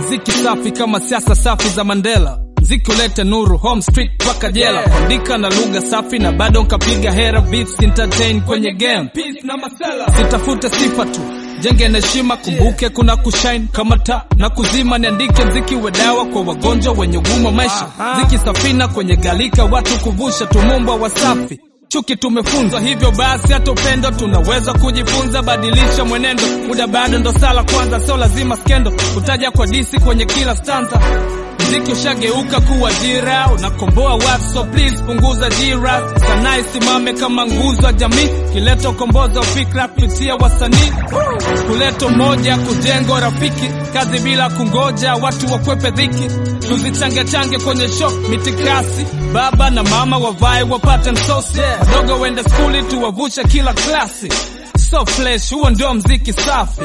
mziki safi kama siasa safi za Mandela mziki ulete nuru home street mpaka jela kuandika na lugha safi na bado nkapiga hera beats entertain kwenye game Peace na masela sitafute sifa tu jenge na heshima kumbuke kuna kushine kama taa na kuzima niandike mziki we dawa kwa wagonjwa wenye ugumu wa maisha mziki safina kwenye galika watu kuvusha tumumbwa wasafi chuki tumefunzwa hivyo basi hata upendo tunaweza kujifunza badilisha mwenendo muda bado ndo sala kwanza sio lazima skendo kutaja kwa disi kwenye kila stanza mziki ushageuka kuwa jira unakomboa watu so please punguza jira sanaa isimame kama nguzo ya jamii kileta ukombozi wa fikra kupitia wasanii kuleta moja kujenga rafiki kazi bila kungoja watu wakwepe dhiki tuzichange change kwenye show mitikasi baba na mama wavae wapate msosi wadogo wende skuli tuwavushe kila klasi so flesh huo ndio mziki safi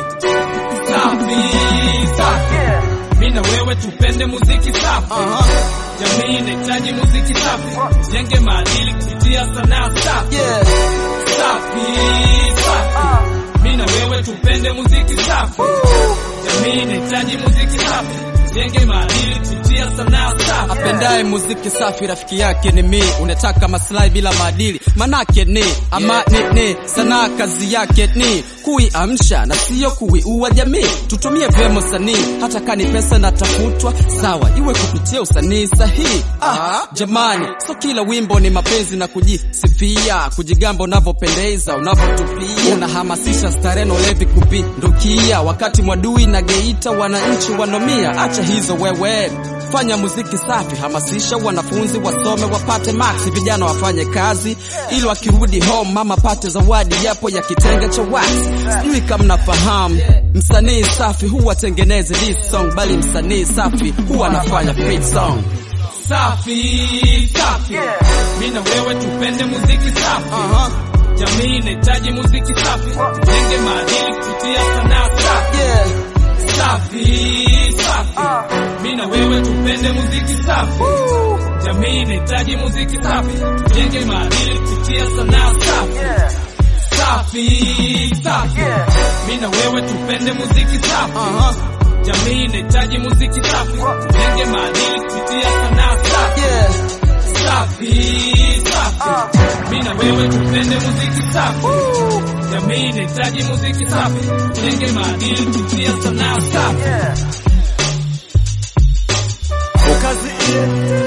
safi safi mi na wewe tupende muziki safi jamii inahitaji muziki safi jenge maadili kupitia sanaa safi safi safi mi na wewe tupende muziki safi jamii inahitaji muziki safi jenge maadili kupitia sanaa safi apendaye muziki safi rafiki yake ni mi unataka maslahi bila maadili manake ni ama ni, ni sanaa kazi yake ni kuiamsha na siyo kuiua jamii tutumie vyema usanii hata kani pesa natafutwa sawa iwe kupitia usanii sahihi ah, jamani so kila wimbo ni mapenzi na kujisifia kujigamba unavyopendeza unavyotupia unahamasisha starehe na ulevi kupindukia wakati mwadui na geita wananchi wanomia acha hizo wewe fanya muziki safi hamasisha wanafunzi wasome wapate maksi vijana wafanye kazi ili wakirudi home mama pate zawadi japo ya kitenge cha wax sijui kama mnafahamu msanii safi huwa tengeneze this song bali msanii safi huwa anafanya free song safi safi mi na wewe tupende muziki safi jamii inahitaji muziki safi jenge maadili kupitia sanaa safi yeah. safi safi mi na wewe tupende muziki safi jamii inahitaji muziki safi jenge maadili kupitia sanaa safi safi safi mi na wewe tupende muziki safi jamii inahitaji muziki safi jenge maadili kupitia sanaa safi Yeah. safi safi mi na wewe tupende muziki safi jamii inahitaji muziki safi jenge maadili kupitia sanaa safi Ukazi